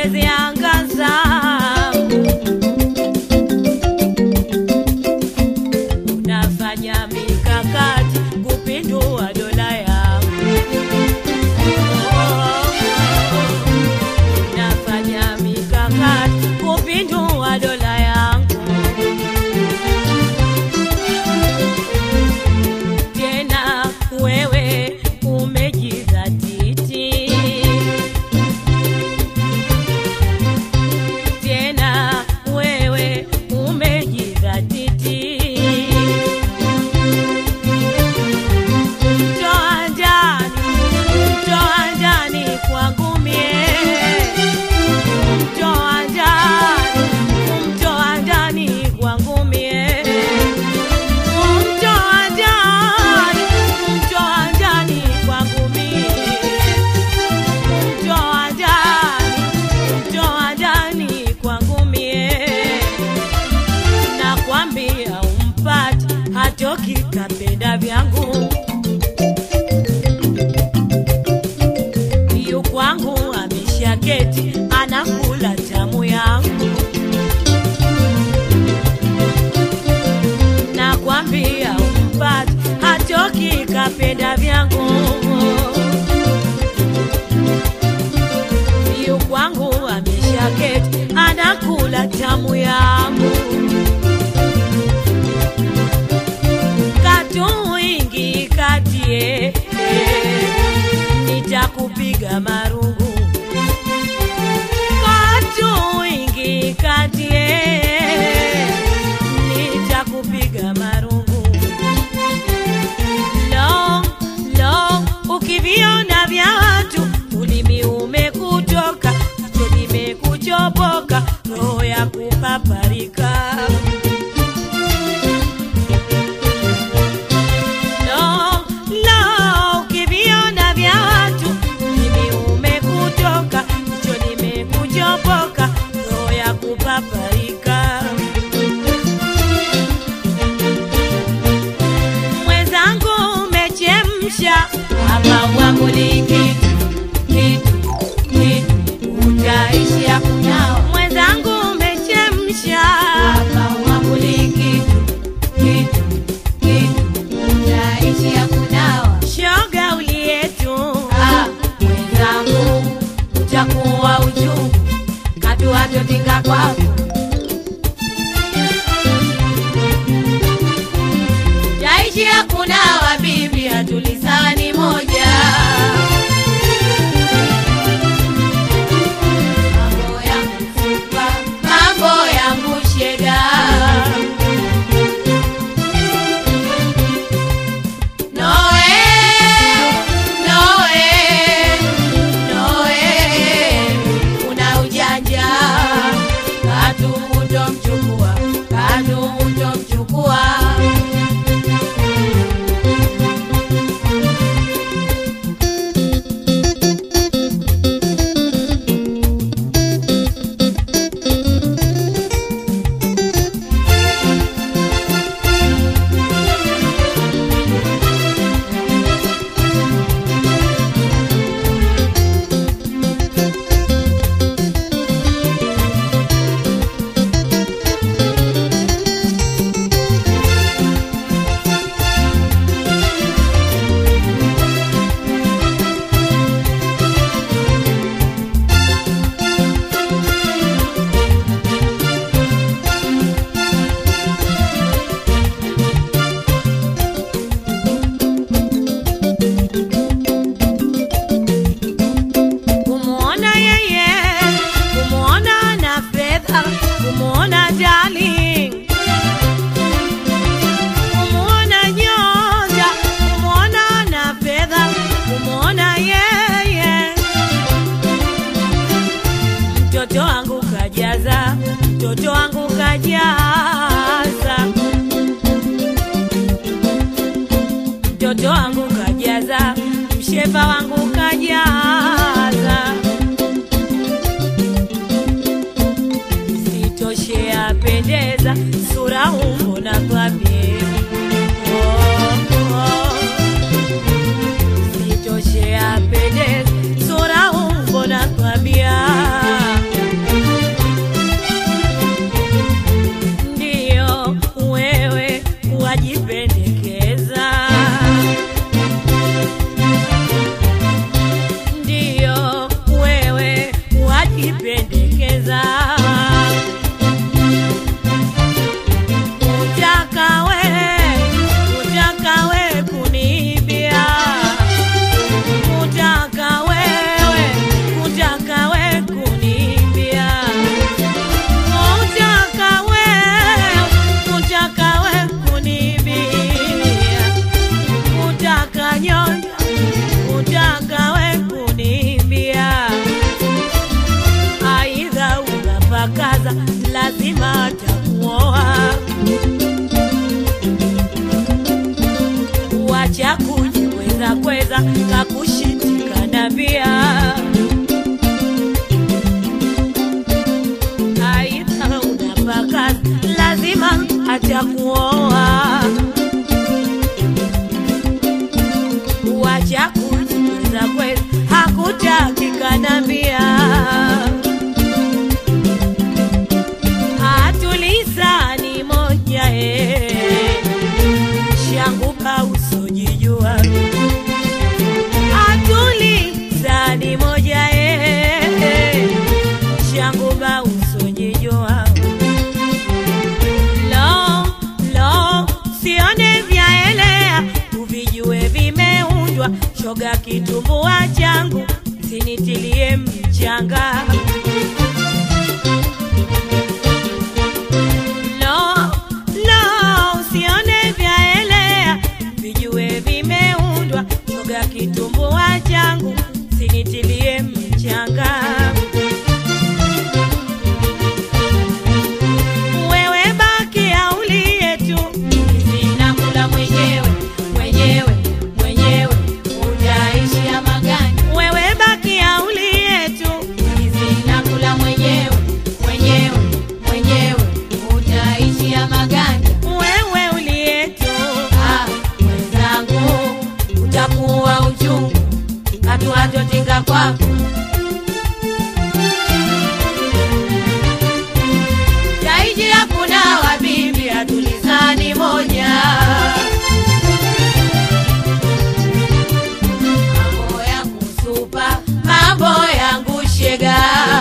mwezi angaza unafanya mikakati kupindua dola yangu unafanya mikakati kupindua dola yangu tena wewe umejizatiti tena wewe umejizatiti mtoa ndani mtoa ndani kwangu mie mtoa ndani mtoa ndani kwangu mie mtoa ndani mtoa ndani kwangu mie mtoa ndani mtoa ndani kwangu mie nakwambia umpati hatoki kapenda vyangu yu kwangu ameshaketi anakula tamu yangu nakwambia umpati hatoki kapenda vyangu yu kwangu ameshaketi anakula tamu yangu katuingi katie nitakupiga marungu katuingi katie nitakupiga marungu lo lo ukiviona vya watu ulimi umekutoka kichwa limekuchopoka roho ya kupaparika Lo, lo, ukiviona vya watu ulimi umekutoka kichwa limekuchopoka roho ya kupaparika mwenzangu umechemsha hapa uamuli kitu kitu kitu utaishia kunawa mwenzangu umechemsha hapa uamuli kitu kitu kitu utaishia kunawa shoga ulietu ah, mwenzangu utakuwa uchungu katuwatotika kwako Taishi hakuna wabibi hatulisani moja. Mambo ya mfupa, mambo ya mshega. Noe, noe, noe, una ujanja. Katu utomchukua, katu utomchukua. kumwona yeye, kumwona na fedha, kumwona darling, kumwona nyota, kumwona na fedha, kumwona yeye. Mtoto wangu kajaza, mtoto wangu kajaza, mtoto wangu kajaza, mshepa wangu kajaza. Sitoshe apendeza, sura umbo na kwambie oh, oh. Sitoshe apendeza, sura umbo na kwambia kujipendekeza utaka we utaka we kunibia utaka wewe utaka we kunibia utaka we utaka we kunibia utaka nyonya utaka we kunibia aidha unapakaza lazima atakuoa wacha kujikweza kweza kakushindikana pia aidha unapakaza lazima atakuoa wacha kujikweza kweza hakutakikana pia hatulizani moja eh shanguka usojijua atulizani moja eh shanguka usojijua lo lo sione vyaelea uvijue vimeundwa shoga kitumbua changu sinitilie mchanga Lo, lo, usione vyaelea, vijue vimeundwa, shoga kitumbua changu, sinitilie mchanga. Wewe baki aulie tu, Sinakula mwenyewe mwenyewe mwenyewe, utaishia magani? wewe baki aulie tu, Sinakula mwenyewe mwenyewe mwenyewe, utaishia magani? wewe ulie tu. Ah, mwenzangu, utakuwa uchungu, hatuatotinga kwako. Jaiji hakuna wabibi, hatulizani moja. Mambo yangu supa, mambo yangu shega.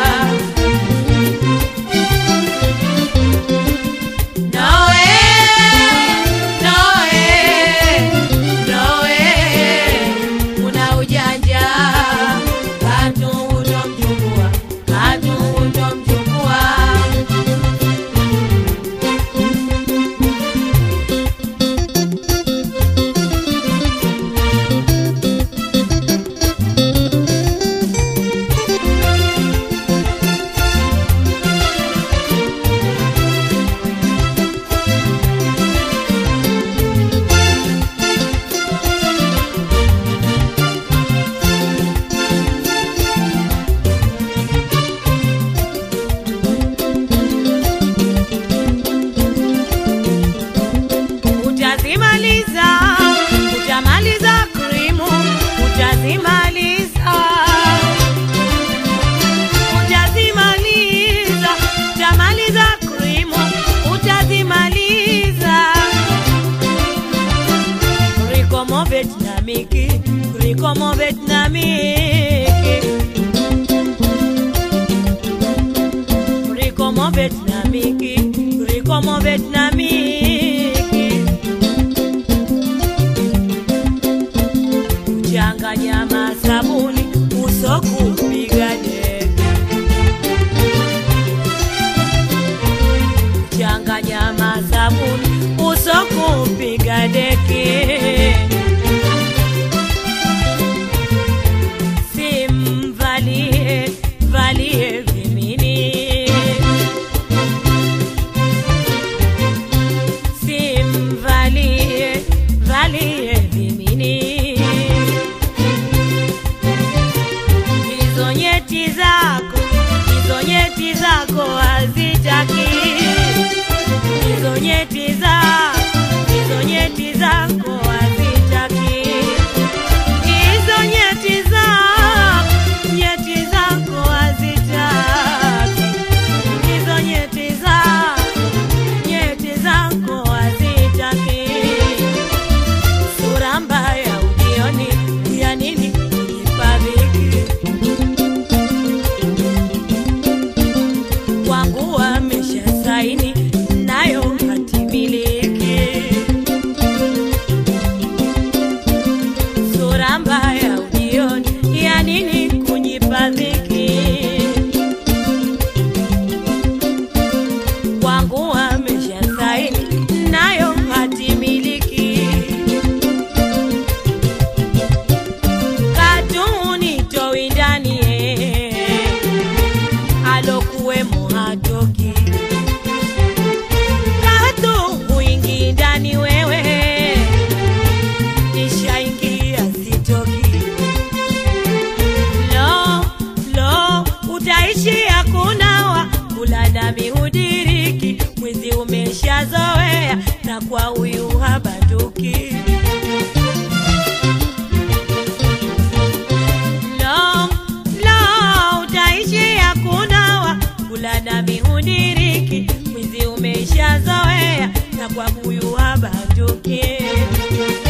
Noe, noe, noe, una ujanja, katu utomchukua, katu utomchukua. Utazimaliza, utamaliza krimu, utazimaliza. Utazimaliza, utamaliza krimu, utazimaliza. Rikomo Vietnamiki, rikomo Vietnamiki. Rikomo Vietnamiki, rikomo Vietnamiki. Changanya masabuni uso kupiga deki. Changanya masabuni uso kupiga deki. Simvalie valie vimini. Simvalie valie vimini. Hizo nyeti zako, hizo nyeti zako hazitaki. Hizo nyeti zako, hizo nyeti zako hazitaki. Hizo nyeti zako, nyeti zako hazitaki. Hizo nyeti zako, nyeti zako hazitaki. Sura mbaya ujioni, ya nini kujifadhili? utaishia kunawa kula dami hudiriki mwizi umeshazoea na kwa huyu habanduki Lo, lo, utaishia kunawa kula dami hudiriki mwizi umeshazoea na kwa huyu habanduki